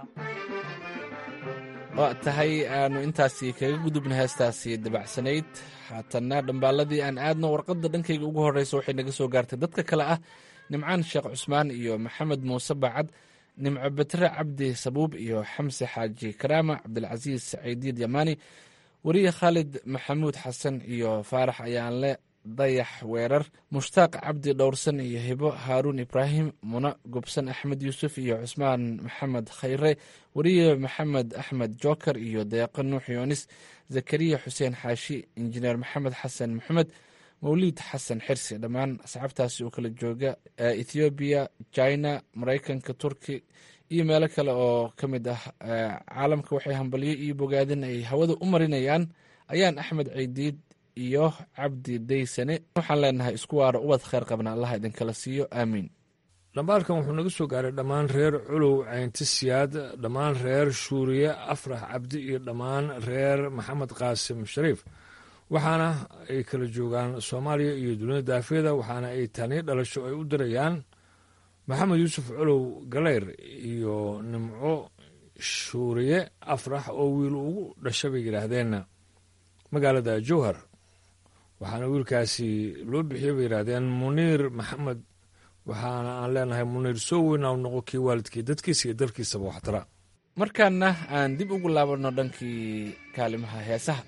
waa tahay aanu intaasi kaga gudubna heestaasi dabacsanayd haatanna dhambaaladii aan aadno warqadda dhankayga ugu horreysa waxay naga soo gaartay dadka kale ah nimcaan sheekh cusmaan iyo maxamed muuse bacad nimco betre cabdi sabuub iyo xamse xaaji karaama cabdilcasiis saciidiid yamaani weriye khaalid maxamuud xasan iyo faarax ayaanle dayax weerar mushtaaq cabdi dhowrsan iyo hibo haaruun ibraahim muna gobsan axmed yuusuf iyo cusmaan maxamed khayre weriye maxamed axmed joker iyo deeqo nuux yoonis zakariya xuseen xaashi injineer maxamed xasan maxamed mawliid xasan xirsi dhammaan asxaabtaasi oo kala jooga ethoobiya china maraykanka turki iyo meelo kale oo ka mid ah caalamka waxay hambalyo iyo bogaadin ay hawada u marinayaan ayaan axmed ciidiid iyo cabdi daysane waxaan leenahay isku waaro ubad kheyr qabna allah idinkala siiyo aamiin dhambaalkan wuxuu naga soo gaaray dhammaan reer culow caynti siyaad dhammaan reer shuuriye afrax cabdi iyo dhammaan reer maxamed qaasim shariif waxaana ay kala joogaan soomaaliya iyo dunida daafeeda waxaana ay taniyo dhalasho ay u dirayaan maxamed yuusuf culow galeyr iyo nimco shuuriye afrax oo wiil ugu dhasha bay yidhaahdeen magaalada jowhar waxaana wiilkaasi loo bixiyey bay yidhaahdeen muniir maxamed waxaana aan leenahay muniir soo weynaa noqo kii waalidkii dadkiisa iyo dalkiisaba waxtara markaana aan dib ugu laabanno dhankii kaalimaha heesaha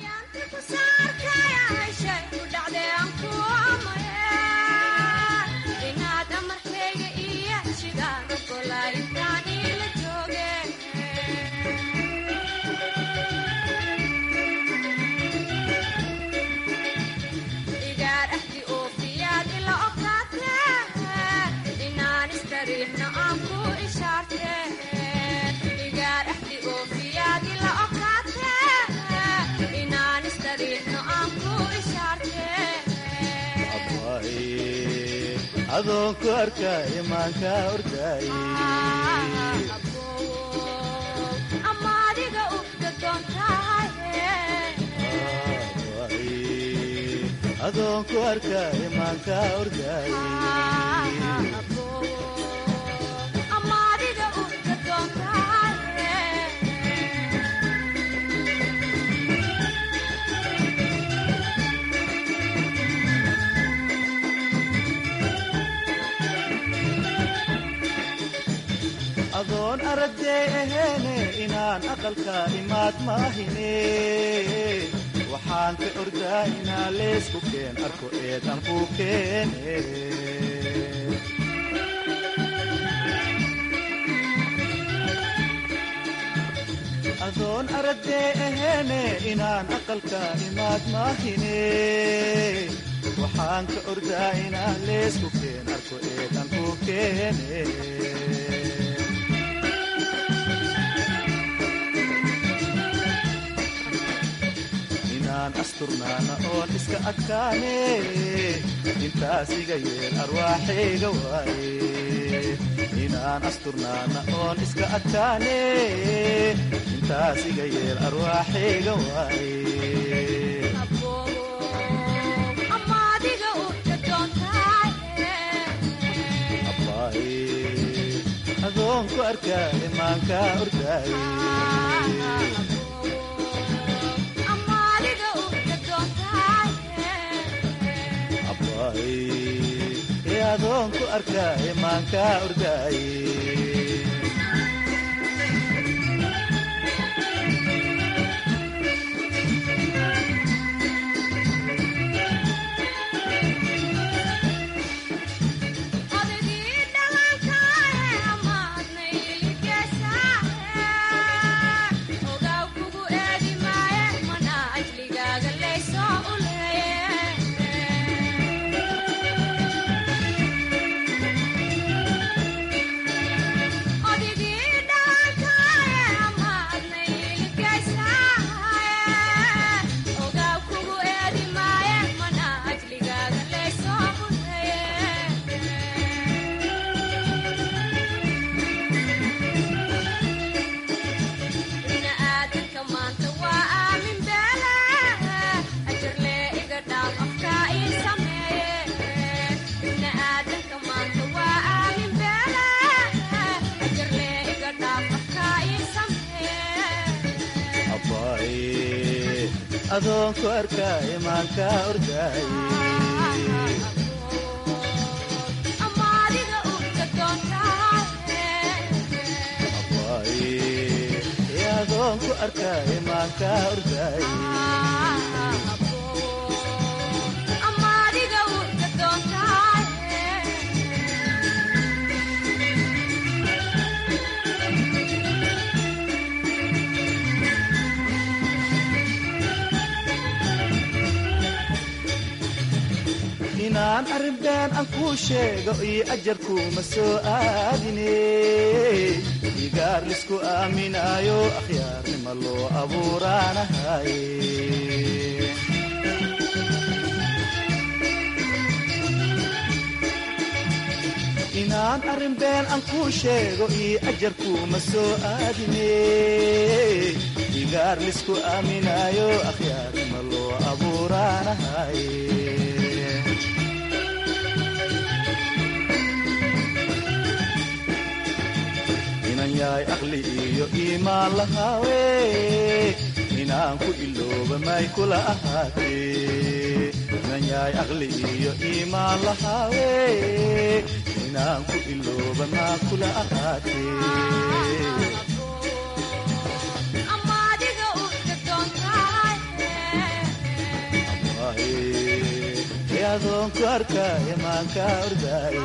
adoonku arkay imaanka orday adoonku arkay imaanka orday adoon aragtay aheene inaan aqalka imaad maahine waxaan ka ordaa inaa leysku keen arko eedan ku keene adoon aragtay aheene inaan aqalka imaad maahine waxaan ka ordaa inaa leysku keen arko eedan ku keene asturnaana oon iska adkaane intaas iga yeel arwaaxayga waaye inaan asturnaana oon iska adkaane intaas iga yeel arwaaxayga waaye adoonku arkaa imaanka ordaaye adoonku arkaa imaanka ordaaye adoonku arkaa imaanka ordaaye adoonku arkaa imaanka ordaaye inaan arrinbeen aan kuu sheego iyo ajarkuuma soo aadine igaar lisku aaminaayo akhyaarnima loo abuuraanahaye inaan arrin been aan kuu sheego io ajarkuuma soo aadine igaar lisku aaminaayo akhyaarnima loo abuuraanahay inan yahay aqli iyo iimaan lahaawe inaan ku ilooba may kula ahaatee inan yahay aqli iyo iimaan lahaawe inaan ku ilooba maa kula ahaatee adoonku arkaayo maanka ordaaye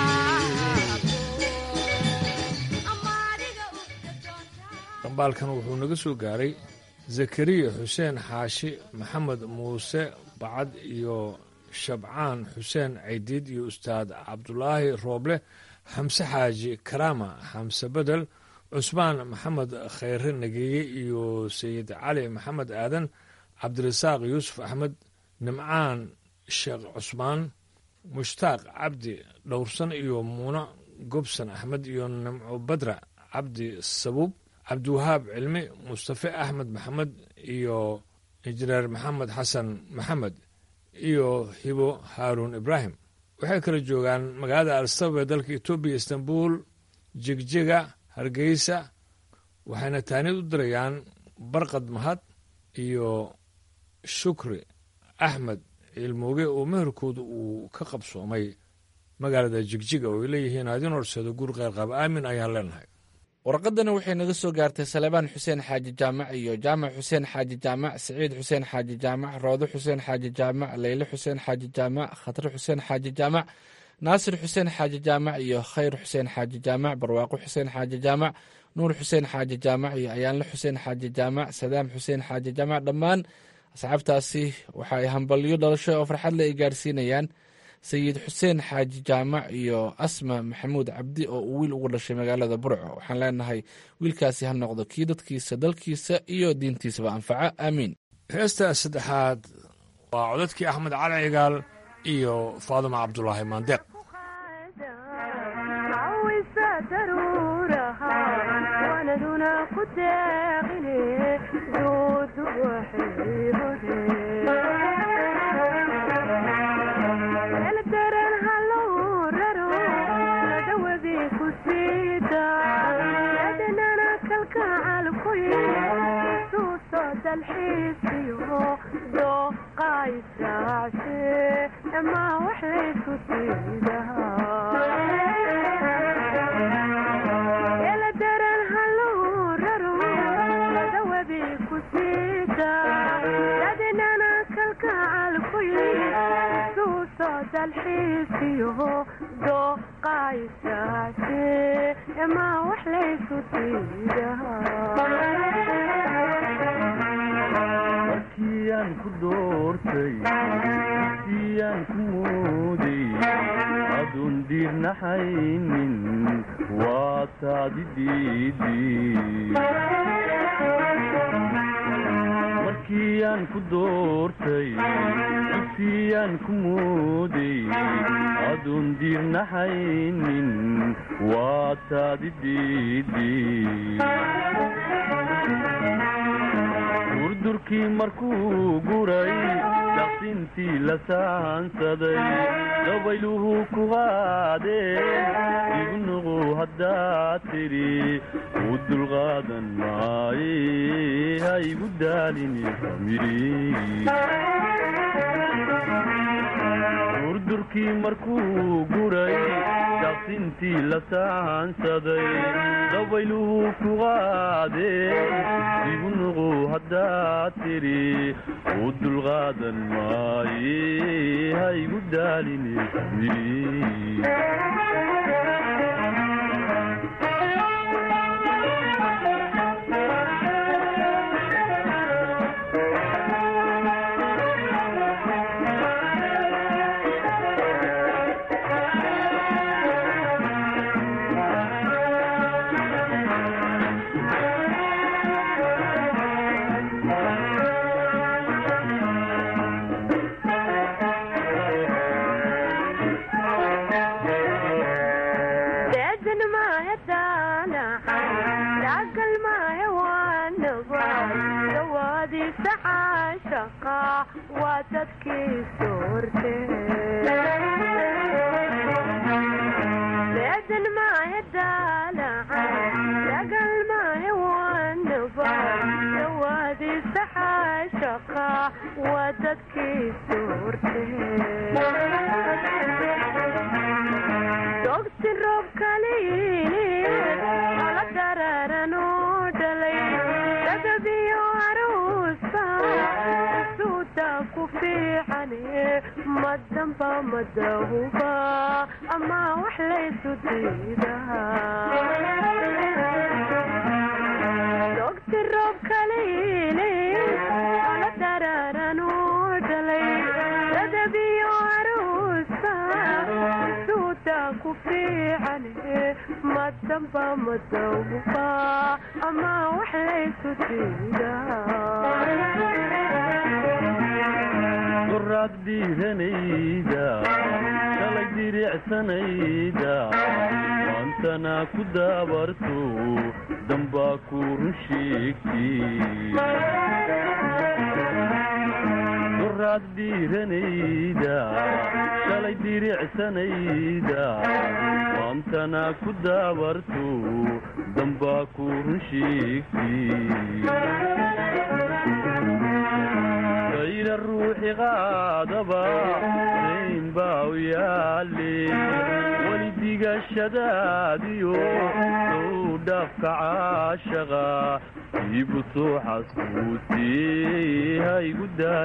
dhambaalkan wuxuu naga soo gaaray zakariya xuseen xaashi maxamed muuse bacad iyo shabcaan xuseen caydiid iyo ustaad cabdulaahi rooble xamse xaaji karaama xamse bedel cusmaan maxamed khayre nageeye iyo sayid cali maxamed aadan cabdirasaaq yuusuf axmed nimcaan sheekh cusmaan mushtaaq cabdi dhowrsan iyo muuna gobsan axmed iyo nimco badra cabdi sabuub cabdiwahaab cilmi mustafe axmed maxamed iyo injineer maxamed xasan maxamed iyo hibo haaruun ibraahim waxay kala joogaan magaalada alstabab ee dalka etoobiya istanbul jegjega hargeysa waxayna taanid u dirayaan barqad mahad iyo shukri axmed ciilmooge oo meherkooda uu ka qabsoomay magaalada jigjiga oo ay leeyihiin adin horseedo guur qeyrqab aamin ayaan leenahay warqadani waxay naga soo gaartay salebaan xuseen xaaji jaamac iyo jaamac xuseen xaaji jaamac siciid xuseen xaaji jaamac roodo xuseen xaaji jaamac leyle xuseen xaaji jaamac khatre xuseen xaaji jaamac naasir xuseen xaaji jaamac iyo khayr xuseen xaaji jaamac barwaaqo xuseen xaaji jaamac nuur xuseen xaaji jaamac iyo ayaanle xuseen xaaji jaamac sadaam xuseen xaaji jaamac dhammaan asxaabtaasi waxa ay hambalyo dhalasho oo farxadle ay gaarsiinayaan sayid xuseen xaaji jaamac iyo asma maxamuud cabdi oo uu wiil ugu dhashay magaalada burco waxaan leenahay wiilkaasi ha noqdo kii dadkiisa dalkiisa iyo diintiisaba anfaca aamiin heesta saddexaad waa codadkii axmed cali cigaal iyo faaduma cabdulaahi maandeeq markiiaan ku doortay siyaan ku mooday adun diirnaxaynin waa taadi markiiaan ku doortay siyaan ku mooday adun diirnaxaynin waa taadi durdurkii markuu guray daqsintii la saansaday dabayluhu ku qaadeen ignuqu haddaad tidhi u dulqaadan maaye ha igu daalini durdurkii markuu guray daqsintii la saansaday dabayluhu ku qaadeen ignuqu haddaad tidhi u dulqaadan maaye ha igu daalini daawadiisa caashaqa waa dadkiisu horte leedan maahe daalaca dagal maahe wanaba daawadiisa caashaqa waa dadkiisu horte dogsi roob kaliini ala dararan oo dhalay dagabiyo aruusa suuda ku fiicane madamba madahuba ama wax laysu diidaa dogsi roob kaliini ala dararan oo dhalay dagabiyo aruusa suuda ku fiicane madamba madawba ama wax laysu qoraad dhiiranayda shalay diricsanayda maantana ku daabarto dambaa ku run sheegtay qoraad dhiiranayda shalay diricsanayda maantana ku daabarto dambaa ku run sheegtay ayna ruuxi qaadaba dayn baa u yaale weli digashadaadiyo sow dhaafka caashaqa iibu soo xasbuutee haygu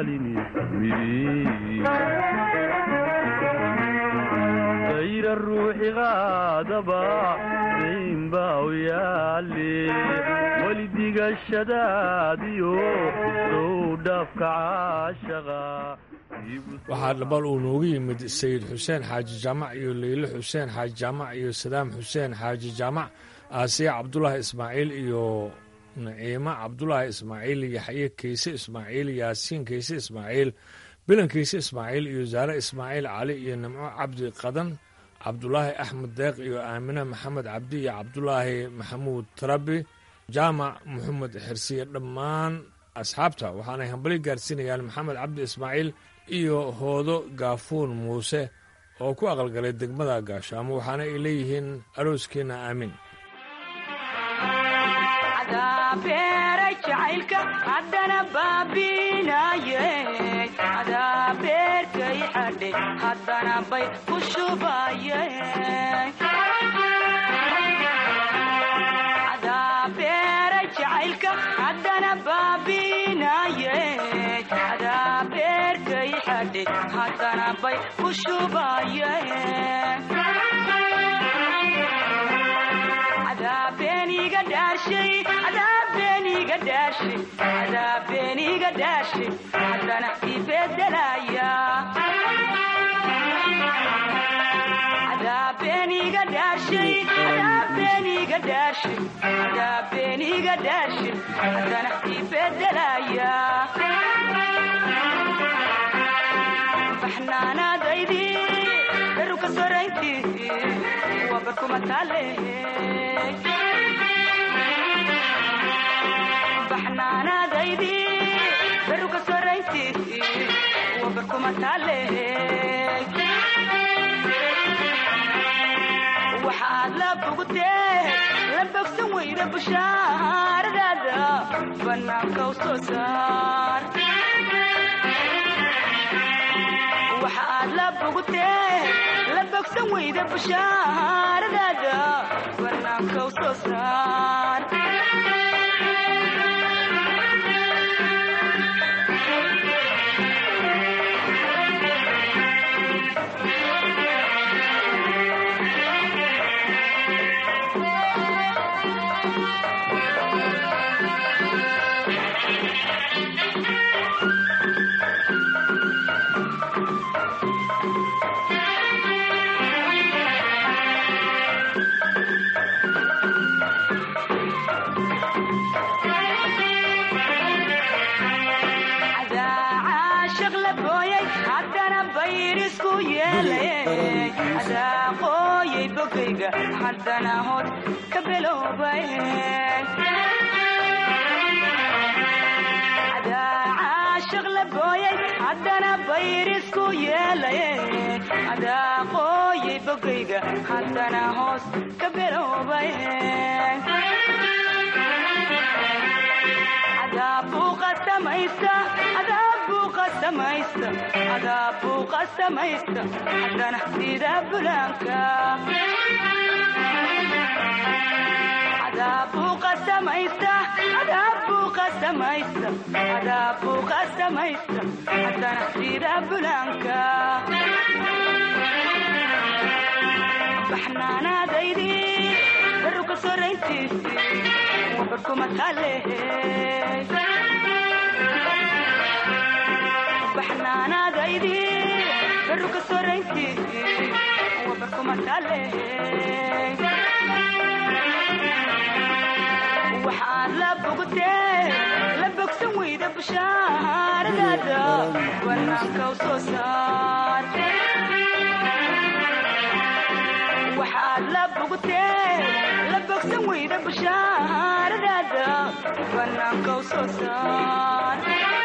daalinayra ruuxi qaadaba dayn baa u yaale weli digashadaadiyo sow dhaafka caashaqa waxaa dhabal uu noogu yimid sayid xuseen xaaji jaamac iyo leyle xuseen xaaji jaamac iyo sadaam xuseen xaaji jaamac aasiya cabdulaahi ismaaciil iyo naciimo cabdulaahi ismaaciil yaxye keyse ismaaciil yaasiin keyse ismaaciil bilan keyse ismaaciil iyo zaare ismaaciil cali iyo nimco cabdi qadan cabdulaahi axmed deeq iyo aamine maxamed cabdi iyo cabdulaahi maxamuud tarabi jaamac maxamed xirsiye dhammaan asxaabta waxaanay hambali gaarsiinayaan maxamed cabdi ismaaciil iyo hoodo gaafuun muuse oo ku aqalgalay degmada gaashaamo waxaana ay leeyihiin arooskiina aamin beeray jacaylka haddana baabinaye adaa beerkay xadhe haddana bay ku shubaye adaa beeray jacaylka haddana baabinaye adaa beerkay xadhe haddana bay ku shubaye adaabeniga dhaashay adaabeniga dhaashay adaabeniga dhaashay haddana ibedelaya adaabeniga dhaashay adaabeniga dhaashay adaabeniga dhaashay haddana ibedelaya baxnaanaadaydi beruka sorayntii waa barkuma taale baxnaanaadaydi beruka sorayntii waa barkuma taale waxaad la bogtee la bogsan weyda bushaaradaada bannaanka u soo saar waxaad la bogtee la bogsan weyda bushaaradaada bannaanka u soo saar aqooyay bogayga haddana hod ka beloobay booyay haddana bayrisku yeelaye adaa qooyay bogayga haddana hoos ka biloobay adaabuuqa samaysta adaabuuqa samaysta adaabuuqa samaysta haddana sida bulaanka adaabuuqa samaysta adaabuuqa samaysta adaabuuqa samaysta haddana sida bulaanka baxnaanaadaydii baruka sorayntiisii wabarkuma taalehe baxnaanaadaydii baruka sorayntiisii wabarkuma taalehe waxaad la bogtee la bogsan weyda bushaaradaada banaanka u soo saar waxaad la bogtee la bogsan weyda bushaaradaada banaanka u soo saar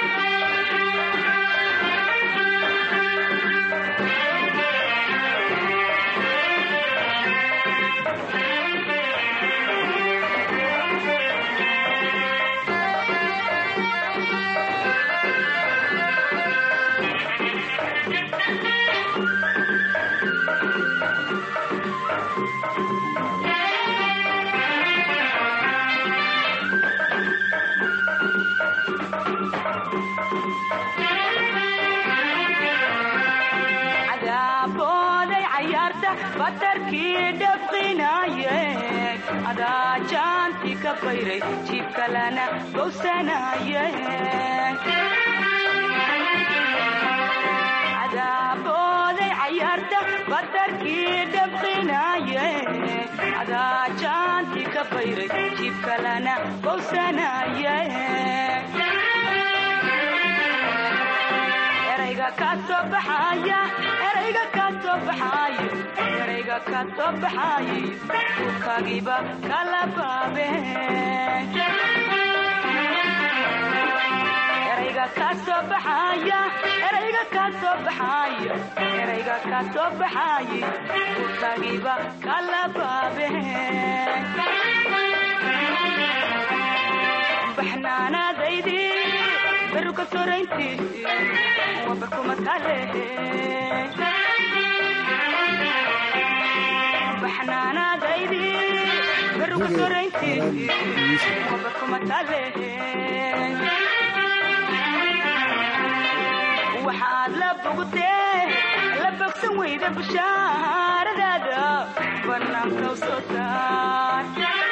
cadaabbooday cayaarta batarkii dhafqinaaye adaa jaanti ka bayray jiibkalana bowsanaaye cadaabbooday cayaarta batarkii dhafqinaaye adaa jaanti ka bayray jiibkalana bowsanaaye erayga ka soo baxaya erayga ka soo baxayo erayga ka soo baxayo dhulkaagiiba kala baabe erayga ka soo baxaya erayga ka soo baxayo erayga ka soo baxayo dhulkaagiiba kala baabe baxnaanaadaydii baruka sorayntiisii wabarkuma taalehe baxnaanaadaydii baruka sorayntiisii wabarkuma taalehe waxaad la bogtee la bogsan weyda bushaaradaada banaanka u soo saar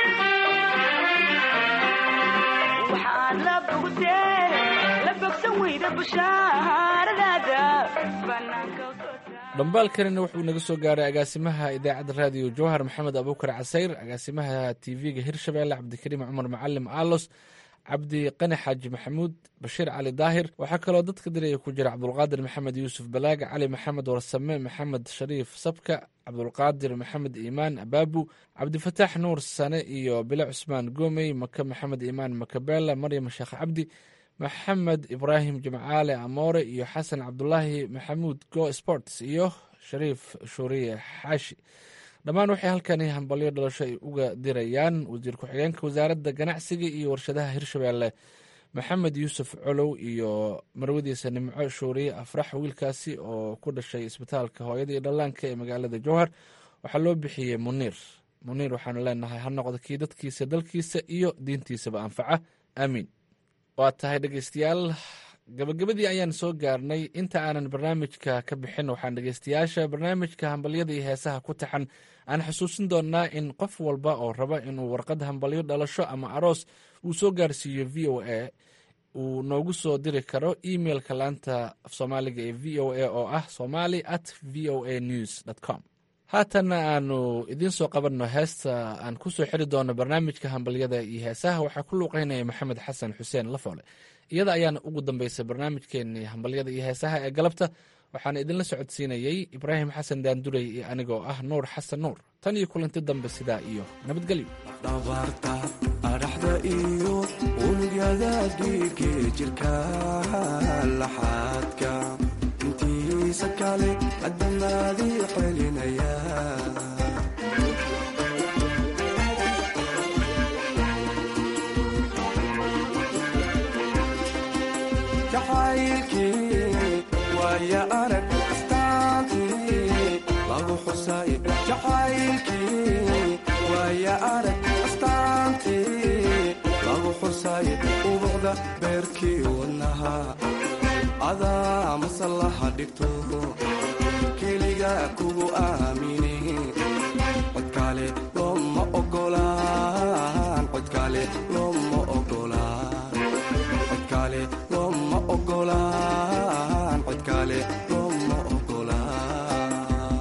waxaad la bogtee la bogsan weyda bushaaradaada banaanka u soo saar dhambaalkanina wuxuu naga soo gaaray agaasimaha idaacadda raadiyo jawhar maxamed abuukar casayr agaasimaha tv-ga hirshabeelle cabdikariim cumar macalim aalos cabdi qani xaaji maxamuud bashiir cali daahir waxaa kaloo dadka diraya ku jira cabdulqaadir maxamed yuusuf balaaga cali maxamed warsame maxamed shariif sabka cabdulqaadir maxamed iimaan abaabu cabdifataax nuur sane iyo bile cusmaan goomey maka maxamed iimaan makabeela maryam sheekh cabdi maxamed ibraahim jimcaale amoore iyo xasan cabdulaahi maxamuud go sports iyo shariif shuuriye xaashi dhammaan waxay halkani hambalyo dhalasho ay uga dirayaan wasiir ku-xigeenka wasaaradda ganacsiga iyo warshadaha hirshabeelle maxamed yuusuf colow iyo marwadiisa nimco shuuriye afrax wiilkaasi oo ku dhashay isbitaalka hooyada iyo dhallaanka ee magaalada jowhar waxaa loo bixiyey muniir muniir waxaanu leenahay ha noqdo kii dadkiisa dalkiisa iyo diintiisaba anfaca aamiin waa tahay dhegeystayaal gabagabadii ayaan soo gaarnay inta aanan barnaamijka ka bixin waxaan dhegeystayaasha barnaamijka hambalyada iyo heesaha ku taxan aan xusuusin doonnaa in qof walba oo raba inuu warqad hambalyo dhalasho ama aroos uu soo gaarsiiyo v o a uu noogu soo diri karo emailka laanta af soomaaliga ee v o a oo ah somali at v o a news com haatanna aanu idiin soo qabanno heesta aan ku soo xiri doonno barnaamijka hambalyada iyo heesaha waxaa ku luuqeynaya maxamed xasan xuseen lafoole iyada ayaana ugu dambeysay barnaamijkeenii hambalyada iyo heesaha ee galabta waxaana idinla socodsiinayey ibraahim xasan daandurey iyo anigoo ah nuur xasan nuur tan iyo kulanti dambe sidaa iyo nabadgelyo dhabarta adhaxda iyo unug unugyada dhiigii jirka laxaadka intiisa kale adamaadii celinaya jacaylkii waaya arag astaantii lagu xusay jacaylkii waaya arag astaantii lagu xusay ubuqda beerkii wadnaha adaa masallaha dhigto keliga kugu aamini codkaale looma ogolaan codkaale looma ogolaan codkaale looma ogolaan codkaale looma ogolaan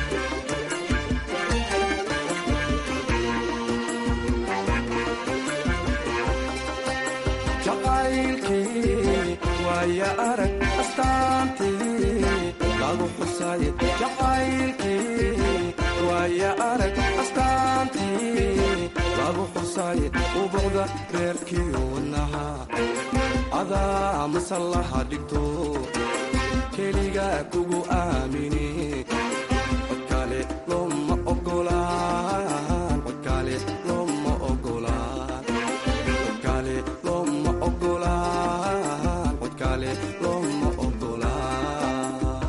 jacaylkii waaya arag astaantii lagu xusay jacaylkii waaya arag astaantii lagu xusay ubuqda reerkii wadnaha adaa masallaha dhigto keliga kugu aamini codkaale looma ogolaan codkaale looma ogolaan codkaale looma ogolaan codkaale looma ogolaan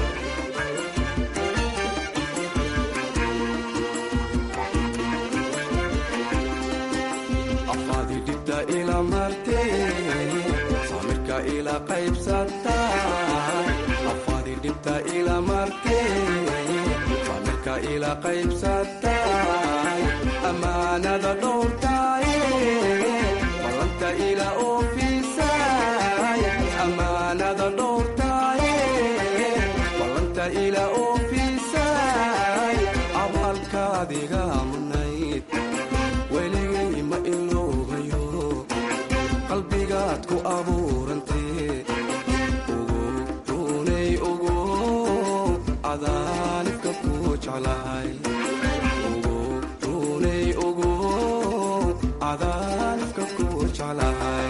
afaadi dhibta ila martee samirka ila qaybsatay afaadi dhibta ila martee samirka ila qaybsatay amaanada dhowrtay ballanta ila oofisay amaanada dhowrtay ballanta ila oofisay abaalkaadiga mudnayd weligay ma iloobayo qalbigaad ku abuurantee ugu runay ugu cadaanibka ku jeclahay ugu runay ugu cadaanibka ku jeclahay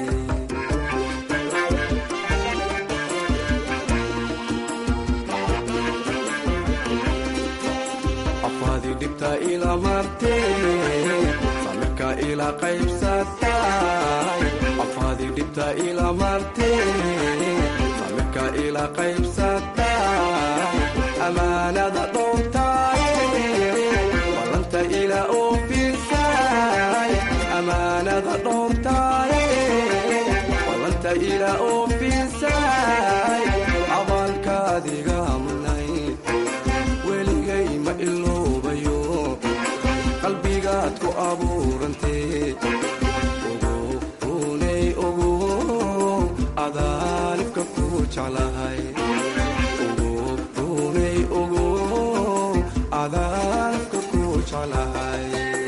afaadi dhibta ila martee samirka ila qaybsatay afaadi dhibta ila martee samirka ila qaybsatay amaanada dhowrtay ballanta ila oofisay amaanada dhowrtay ballanta ila oofisay abaalkaadiga mudnayd weligay ma iloobayo qalbigaad ku abuurantee ugu runay ugu cadaanibka ku jeclahay ugu runay ugu cadaanibka ku jeclahay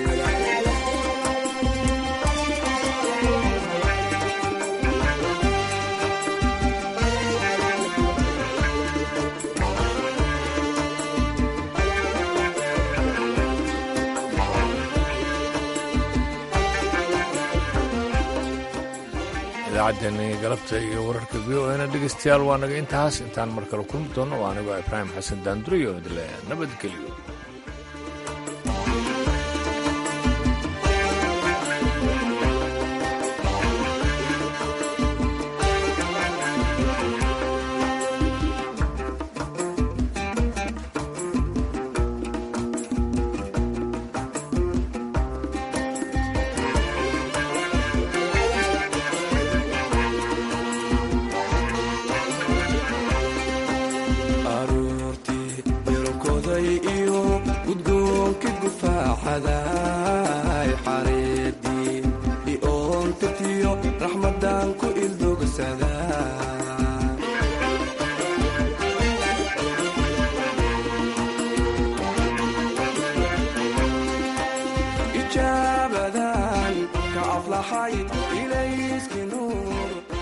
idaacaddeenii galabta iyo wararka v o na dhegeystayaal waa naga intaas intaan mar kale kulmi doono waa anigoo ibraahim xasan daanduri oo idle nabadgelyo aroortii yorokoday iyo gudgoonka gufaaxaday xareedii ioontirtiyo raxmadan ku ildogsaday